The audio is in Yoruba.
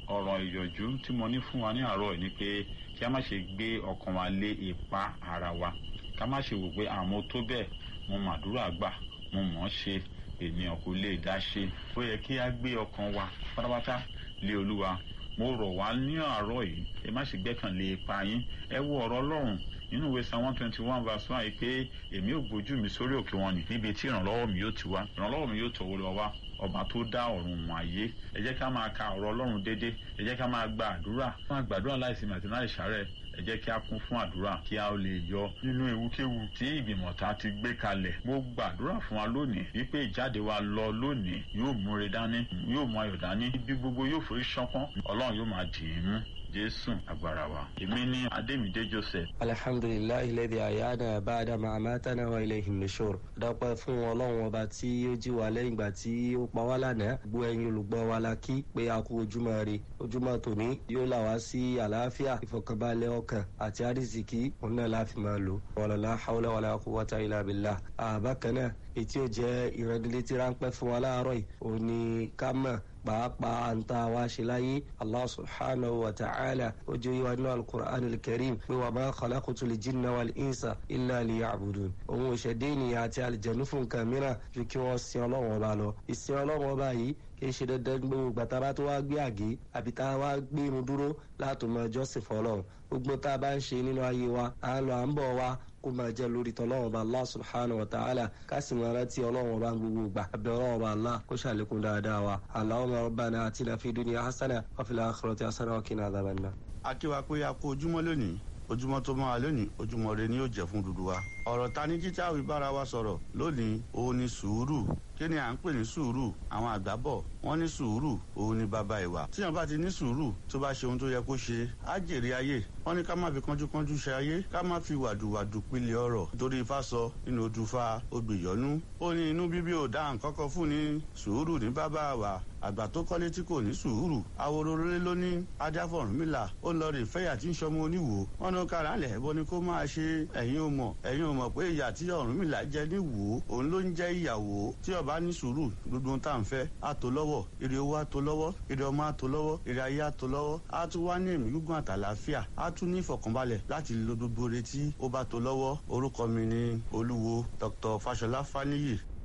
ọ̀rọ̀ ìyọ̀jú tí mo ní fún wa ní àárọ̀ ni pé kí a má ṣe gbé ọkàn wa lé ipa ara wa ká má ṣe wò pé àmọ́ tó bẹ́ẹ̀ mo màdúrà gbà mo mọ̀ ọ́n ṣe ènìyàn kò lè dá ṣe ó yẹ kí a gbé ọkàn wa pátápátá lé olúwa mo rọ̀ wá ní àárọ̀ yìí ẹ má ṣe gbẹ́kànlé ipa yín ẹ wo ọ̀rọ̀ ọlọ́run nínú ìwé psalm one twenty one verse one yìí pé èmi ò gbójú mi sórí òkè wọn ni níbi tí ìrànlọ́wọ́ mi yóò ti wá ìrànlọ́wọ́ mi yóò tọ̀wọ́ lọ wá ọba tó dá ọ̀run wọn ayé ẹ jẹ́ ká máa ka ọ̀rọ̀ ọlọ́run déédéé ẹ jẹ́ ká máa gba àdúrà máa gbàdúrà láìsinmi àti láì ṣàárẹ̀ ẹ jẹ́ kí a kún fún àdúrà kí a lè yọ nínú ewúkéwu tí ìgbìmọ̀ ta ti gbé kalẹ̀ mo gbàdúrà fún wa lónìí wípé ìjáde wa lọ lónìí yóò múre dání yóò mú ayọ̀ dání ibi gbogbo yóò forí ṣánpọ́n ọlọ́run yóò máa dì í mú jésù agbára wa èmi ní adémídé joseph. alhamdulilayi lẹ́dí àyáná bàdà màmátánà wa ilayhin nushur. dápẹ́ fún ọlọ́run ọba tí ó jí wa lẹ́yìn ìgbà tí ó pa wá lánàá gbọ́ ẹ̀yin olùgbọ́ wa la kí pé a kú ojúmọ́ rè ojúmọ́ tòní yóò là wá sí àlàáfíà ìfọkànbalẹ̀ ọkàn àti àrísìkí òun náà láfi máa lò. wàlálà hawlá wàlá quwwata illa billah. àbákan náà ètí ò jẹ́ ìrẹ́dílétí ráńpẹ́ fún wa láàárọ̀ yìí òun ni ká mọ̀ pàápàá ń ta wá ṣe láyé allah subhanahu wa ta'ala ó jẹ́ yíwa nínú alukur'an alkarim pé wà máa khalaqtu lil jinna wal insa illa liya'budun òun òṣèdè ènìyàn àti àlìjẹ̀nu fún nǹkan mìíràn ju kí wọ́n sin ọlọ́run ọba lọ ìsìn ọlọ́run ọba yìí kì í ṣe dandan gbogbo gbàtà bá tó wá gbé àgé àbí tá a wá gbé irun dúró láti mọ jọ́sìn fọlọ́run gbogbo tá a bá ń ṣe nínú ayé wa à ń lọ à ń bọ̀ wa kó máa jẹ́ lórí tọ́lọ́run ọba allah subhanahu wa ta'ala ká sì máa rántí ọlọ́run ọba gbogbo gbà abẹ́ ọlọ́run ọba allah kó ṣàlékún dáadáa wa allahumma rabbana atina fi dunya hasana wa fil akhirati hasana wa qina adhaban nar. akíwa pé a kó ojúmọ́ lónìí ojúmọ́ tó máa lónìí ojúmọ́ rẹ ni yóò jẹ́ fún dúdú wa ọ̀rọ̀ ta ní jíjá wí bára wa sọ̀rọ̀ lónìí òun ni sùúrù kí ni à ń pè ní sùúrù àwọn àgbà bọ̀ wọ́n ní sùúrù òun ni bàbá ìwà tíyan bá ti ní sùúrù tó bá ṣe ohun tó yẹ kó ṣe á jèrè ayé wọ́n ní ká má fi kánjúkánjú ṣe ayé ká má fi wàdùwàdù pilẹ̀ ọ̀rọ̀ torí ifá sọ nínú odùfà obìyọ́nú ó ní inú bíbí ò dá nǹkan kan fún ní sùúrù ní bàbá wa àgbà tó kọ́lé tí kò ní sùúrù awororore ló ní adáfọ̀rúnmìlà ó lọ rè fẹ́yà tí ń sọmọ oníwò wọn ní kára lẹ̀ ẹ̀bọ ni kó máa ṣe ẹ̀yin ò mọ̀ ẹ̀yin ò mọ̀ pé ìyà tí ọ̀rúnmìlà jẹ ní wò ó òun ló ń jẹ́ ìyàwó tí ọba ní sùúrù gbogbo tá à ń fẹ́ á tó lọ́wọ́ èrè owó á tó lọ́wọ́ èrè ọmọ á tó lọ́wọ́ èrè ayé á tó lọ́wọ́ á tún wá ní ẹ̀mí gígùn àtàlàáfíà á tún ní ìfọ̀kànbalẹ̀ láti lo gbogbo retí ó bá tó lọ́wọ́ orúkọ mi ni olúwo dr fashola faniyi